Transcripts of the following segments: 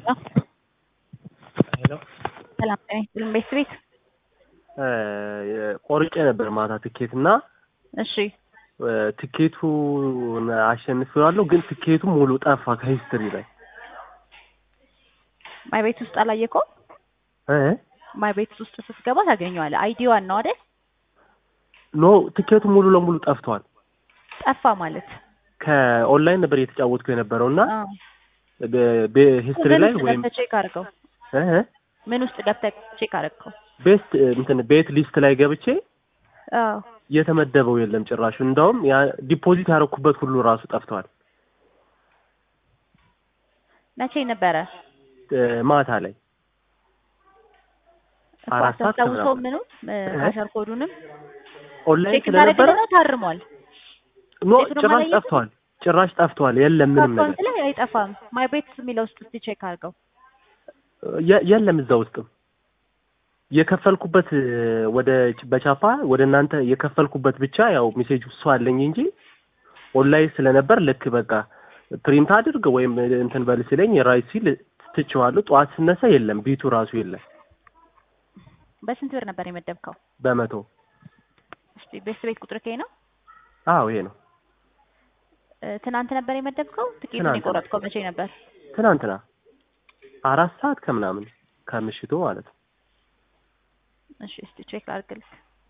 ሄሎ ሰላም ጤና ይስጥልኝ። ቤት ቤት ቆርጬ ነበር ማታ ትኬት እና እሺ ትኬቱን አሸንፌዋለሁ፣ ግን ትኬቱ ሙሉ ጠፋ ከሂስትሪ ላይ ማይ ቤት ውስጥ አላየከውም? እ ማይ ቤት ውስጥ ስትገባ ታገኘዋለህ። አይዲዋን ነው አይደል? ኖ ትኬቱ ሙሉ ለሙሉ ጠፍቷል። ጠፋ ማለት ከኦንላይን ነበር እየተጫወትኩ የነበረው እና አዎ። ሂስትሪ ምን ላይ ውስጥ ወይም ገብተህ ቼክ አድርገው። እ ምን ውስጥ ገብተህ ቼክ አድርገው? ቤስት እንትን ቤት ሊስት ላይ ገብቼ አዎ የተመደበው የለም ጭራሹ። እንዳውም ያ ዲፖዚት ያደረኩበት ሁሉ ራሱ ጠፍቷል። መቼ ነበረ? እ ማታ ላይ እኮ አራት ሰዓት አታስታውሰውም? ከምናምን። ምኑ እ? ካሸር ኮዱንም ኦንላይን ቼክ ስለነበረ ታደርግልህ ነው ታርሟል። ኖ ቤቱንም ጭራሽ አላየህም? ጠፍቷል። ጭራሽ ጠፍቷል። የለም ምንም ነገር አካውንት ላይ አይጠፋም። ማይ ቤት የሚለው ውስጥ እስቲ ቼክ አድርገው። የ- የለም እዛ ውስጥም የከፈልኩበት እ፣ ወደ በቻፓ ወደ እናንተ የከፈልኩበት ብቻ ያው ሜሴጅ እሱ አለኝ እንጂ ኦንላይን ስለነበር ልክ በቃ ፕሪንት አድርግ ወይም እንትን በል ሲለኝ ራይት ሲል ትቼዋለሁ። ጠዋት ስነሳ የለም ቢቱ ራሱ የለም በስንት ብር ነበር የመደብከው? በመቶ እስቲ ቤት ቤት ቁጥር ከይ ነው አዎ ይሄ ነው እ፣ ትናንት ነበር የመደብከው? ትኬቱን ትናንት። የቆረጥከው መቼ ነበር? ትናንትና አራት ሰዓት ከምናምን ከምሽቱ ማለት ነው። እሺ እስቲ ቼክ ላድርግልህ።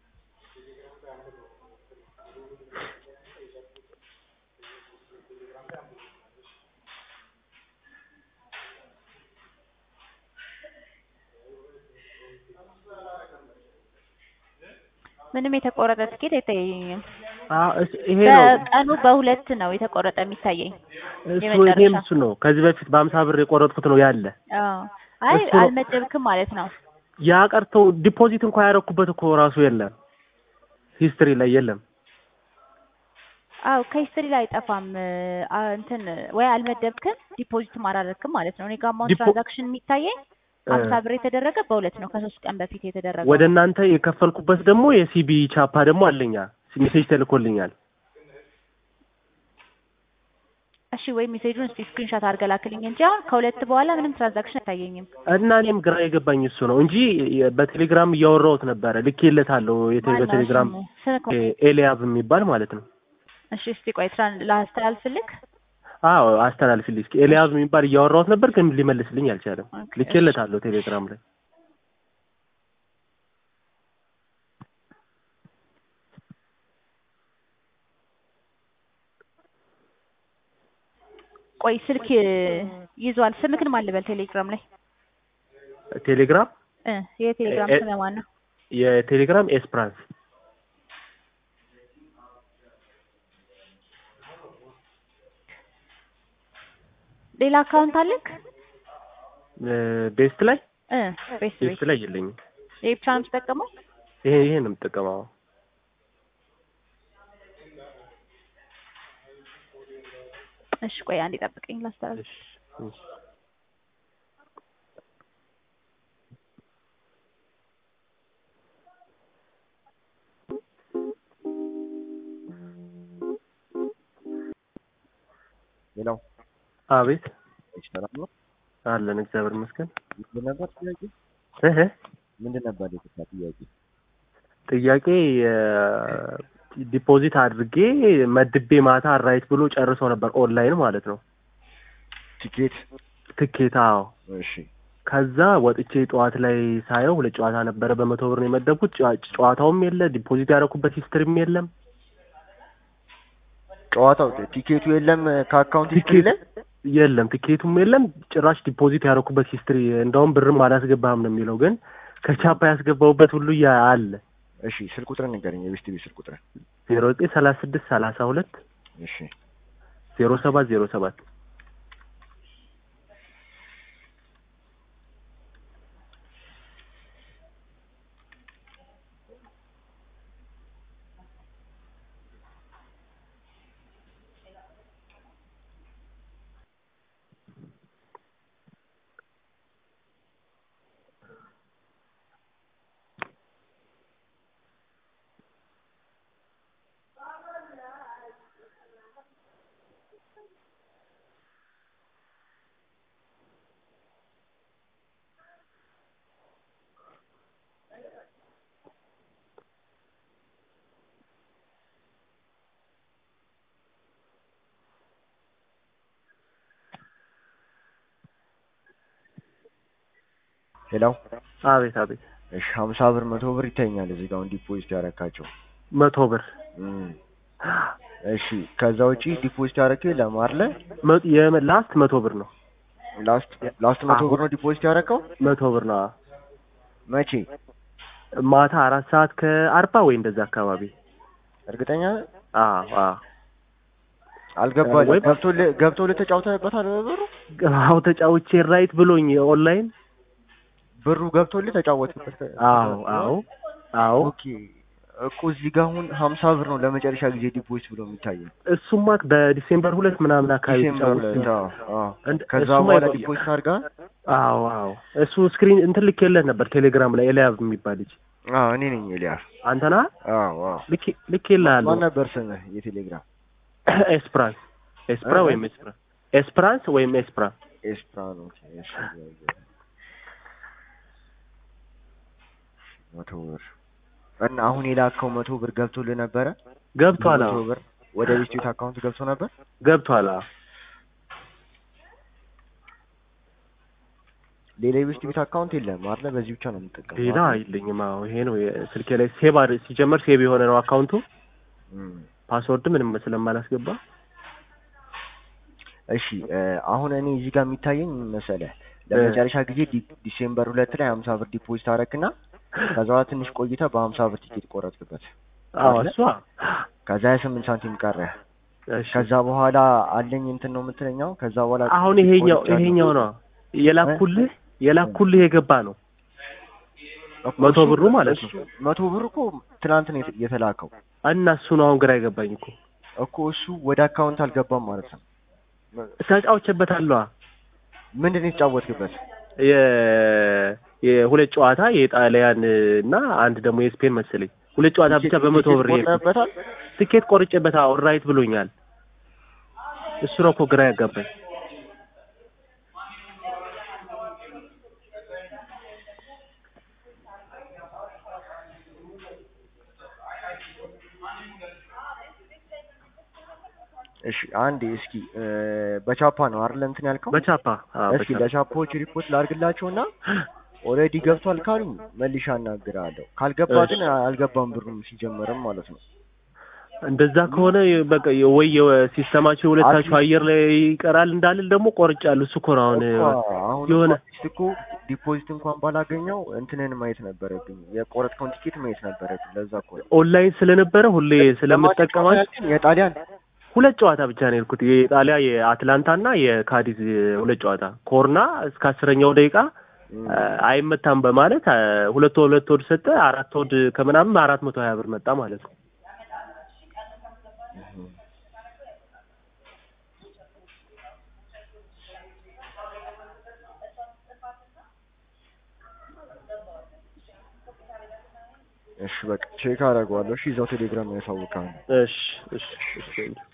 ምንም የተቆረጠ ትኬት አይታየኝም። አዎ እስ- ይሄ ነው በቀኑ በሁለት ነው የተቆረጠ የሚታየኝ። እሱ የመጨረሻ። እኔም እሱ ነው ከዚህ በፊት በአምሳ ብር የቆረጥኩት ነው ያለ አዎ አይ እሱ ነው። አልመደብክም ማለት ነው። ያ ቀርተው ዲፖዚት እንኳን ያደረኩበት እኮ ራሱ የለም ሂስትሪ ላይ የለም። አዎ ከሂስትሪ ላይ አይጠፋም። አ እንትን ወይ አልመደብክም ዲፖዚትም አላደረግክም ማለት ነው። እኔ ጋር አሁን ዲፖ- ትራንዛክሽን የሚታየኝ እ፣ ሀምሳ ብር የተደረገ በሁለት ነው ከሶስት ቀን በፊት የተደረገ ወደ እናንተ የከፈልኩበት ደግሞ የሲቢ ቻፓ ደግሞ አለኛ ሜሴጅ ተልኮልኛል። እሺ ወይ ሜሴጁን እስቲ ስክሪንሾት አድርገህ ላክልኝ እንጂ አሁን ከሁለት በኋላ ምንም ትራንዛክሽን አይታየኝም። እና እኔም ግራ የገባኝ እሱ ነው እንጂ በቴሌግራም እያወራሁት ነበረ ልኬለታለሁ። የቴ- ማነው በቴሌግራም ስሙ? ስልክ ኤ- ኤልያብ የሚባል ማለት ነው። እሺ እስቲ ቆይ ትራን ላስተላልፍልክ። አዎ አስተላልፊልኝ እስኪ። ኤልያብ የሚባል እያወራሁት ነበር ግን ሊመልስልኝ አልቻለም። ኦኬ፣ ልኬለታለሁ ቴሌግራም ላይ ቆይ ስልክ ይዟል። ስምክን ማን ልበል? ቴሌግራም ላይ ቴሌግራም እ የቴሌግራም እ- ስም ማን ነው? የቴሌግራም ኤስፕራንስ ሌላ አካውንት አለክ? እ፣ ቤስት ላይ እ ቤት ቤት ቤስት ላይ የለኝም። ይሄ ብቻ ነው የምትጠቀመው? ይሄ ይሄ ነው የምጠቀመው። እሺ ቆይ አንዴ ጠብቀኝ ላስተላልፍ። እሺ እሺ። ሌላው አቤት ሰላም ነው። አለን እግዚአብሔር ይመስገን። ምንድን ነበር ጥያቄ? እህ ምንድን ነበር የጠፋ ጥያቄ? ጥያቄ ዲፖዚት አድርጌ መድቤ ማታ ራይት ብሎ ጨርሶ ነበር ኦንላይን ማለት ነው ቲኬት። ትኬት። አዎ እሺ ከዛ ወጥቼ ጠዋት ላይ ሳየው ሁለት ጨዋታ ነበረ በመቶ ብር ነው የመደብኩት። ጨዋ- ጨዋታውም የለ ዲፖዚት ያደረኩበት ሂስትሪም የለም። ጨዋታው ቲኬቱ የለም ከአካውንት ሂስትሪ ላይ የለም ቲኬቱም የለም ጭራሽ ዲፖዚት ያደረኩበት ሂስትሪ እንደውም ብርም አላስገባህም ነው የሚለው ግን ከቻፓ ያስገባሁበት ሁሉ ያ አለ እሺ ስልክ ቁጥር ንገረኝ የቤስት ቤት ስልክ ቁጥር ዜሮ ዘጠኝ ሰላሳ ስድስት ሰላሳ ሁለት እሺ ዜሮ ሰባት ዜሮ ሰባት ሌላው አቤት አቤት እሺ ሀምሳ ብር መቶ ብር ይታየኛል እዚህ ጋር አሁን ዲፖዚት ያረካቸው መቶ ብር እም። እሺ ከዛ ውጪ ዲፖዚት ያረከው የለም አይደለ? መ- የመ- ላስት መቶ ብር ነው ላስት ላስት መቶ አሁን- ብር ነው ዲፖዚት ያረከው መቶ ብር ነው አዎ። መቼ? ማታ አራት ሰዓት ከአርባ ወይ እንደዛ አካባቢ እርግጠኛ ነህ? አዎ አዎ አልገባልኝ። ወይ- ገብቶልህ ገብቶልህ ተጫውተህበታል ብሩ አዎ ተጫውቼ ራይት ብሎኝ ኦንላይን ብሩ ገብቶልህ ተጫወትበት? አዎ አዎ አዎ ኦኬ እኮ እዚህ ጋር አሁን ሀምሳ ብር ነው ለመጨረሻ ጊዜ ዲፖዚት ብሎ የሚታየው እሱማ በዲሴምበር ሁለት ምናምን አካባቢ ዲሴምበር ተጫውቼ ሁለት አዎ አዎ። እንድ- ከዛ እሱማ በኋላ ይቆያል። ዲፖዚት አድርጋ አዎ አዎ እሱ ስክሪን እንትን ልኬለት ነበር ቴሌግራም ላይ ኤልያብ የሚባል ልጅ አዎ እኔ ነኝ ኤልያስ አንተና አዎ አዎ ልኬ ልኬልሃለሁ ማን ነበር ስምህ የቴሌግራም ኤስፕራንስ ኤስፕራ እ? ወይም ኤስፕራ ኤስፕራንስ ወይም ኤስፕራ ኤስፕራን ኦኬ እሺ መቶ ብር እና አሁን የላከው መቶ ብር ገብቶልህ ነበረ ገብቷል መቶ አዎ ብር ወደ ቢስቲት አካውንት ገብቶ ነበር ገብቷል አዎ ሌላ የቢስቲት አካውንት የለም አይደለ በዚህ ብቻ ነው የምጠቀመው ሌላ አይለኝም አዎ ይሄ ነው ስልኬ ላይ ሴቭ አድ ሲጀመር ሴቭ የሆነ ነው አካውንቱ እም። ፓስወርድ ምንም ስለማላስገባ እሺ እ፣ አሁን እኔ እዚህ ጋር የሚታየኝ ምን መሰለህ ለመጨረሻ ጊዜ ዲ- ዲሴምበር ሁለት ላይ ሀምሳ ብር ዲፖዚት አደረግና ከዛ በኋላ ትንሽ ቆይተህ በሀምሳ ብር ቲኬት ቆረጥክበት አዎ አይደለ? እሷ ከዛ ሀያ ስምንት ሳንቲም ቀረ እሺ ከዛ በኋላ አለኝ እንትን ነው የምትለኛው ከዛ በኋላ አሁን ይሄኛው ቆርጫለሁ። ይሄኛው ነው የላኩልህ የላኩልህ የገባ ነው እኮ መቶ እሱ- ብሩ ማለት ነው። እሱ- መቶ ብር እኮ ትናንት ነው የተ- የተላከው እና እሱ ነው አሁን ግራ የገባኝ እኮ እኮ እሱ ወደ አካውንት አልገባም ማለት ነው ተጫውቼበታለሁ ምንድን ነው የተጫወትክበት የ የሁለት ጨዋታ የጣሊያን እና አንድ ደግሞ የስፔን መሰለኝ ሁለት ጨዋታ ብቻ በመቶ ብር ይሄ ቆርጠህበታል ትኬት ቆርጬበት አዎ ራይት ብሎኛል እሱ ነው እኮ ግራ ያጋባኝ እሺ አንዴ እስኪ እ፣ በቻፓ ነው አይደል እንትን ያልከው በቻፓ አዎ እስኪ በቻፓ ለቻፓዎች ሪፖርት ላድርግላቸውና ኦልሬዲ ገብቷል ካሉኝ መልሼ አናግራለሁ ካልገባ እሺ። ግን አልገባም ብሩም ሲጀመርም ማለት ነው እንደዛ ከሆነ በቃ ወይ ሲስተማቸው የሁለታችሁ አየር ላይ ይቀራል እንዳልል ደግሞ ቆርጫለሁ እሱ እኮ ነው አሁን እኮ አሁን የሆነ አትሊስት እኮ ዲፖዚት እንኳን ባላገኘው እንትንን ማየት ነበረብኝ የቆረጥከውን ቲኬት ማየት ነበረብኝ ለዛ እኮ ነው ኦንላይን ስለነበረ ሁሌ ስለምጠቀማት ለማንኛውም የጣሊያን ሁለት ጨዋታ ብቻ ነው የሄድኩት የጣሊያ የአትላንታ እና የካዲዝ ሁለት ጨዋታ ኮርና እስከ አስረኛው ደቂቃ እም፣ አይመታም በማለት አ፣ ሁለት ወድ ሁለት ወድ ሰጠ አራት ወድ ከምናምን አራት መቶ ሀያ ብር መጣ ማለት ነው እም። እሺ በቃ ቼክ አደርገዋለሁ እሺ እዛው ቴሌግራም ያሳውቃል እሺ እሺ እሺ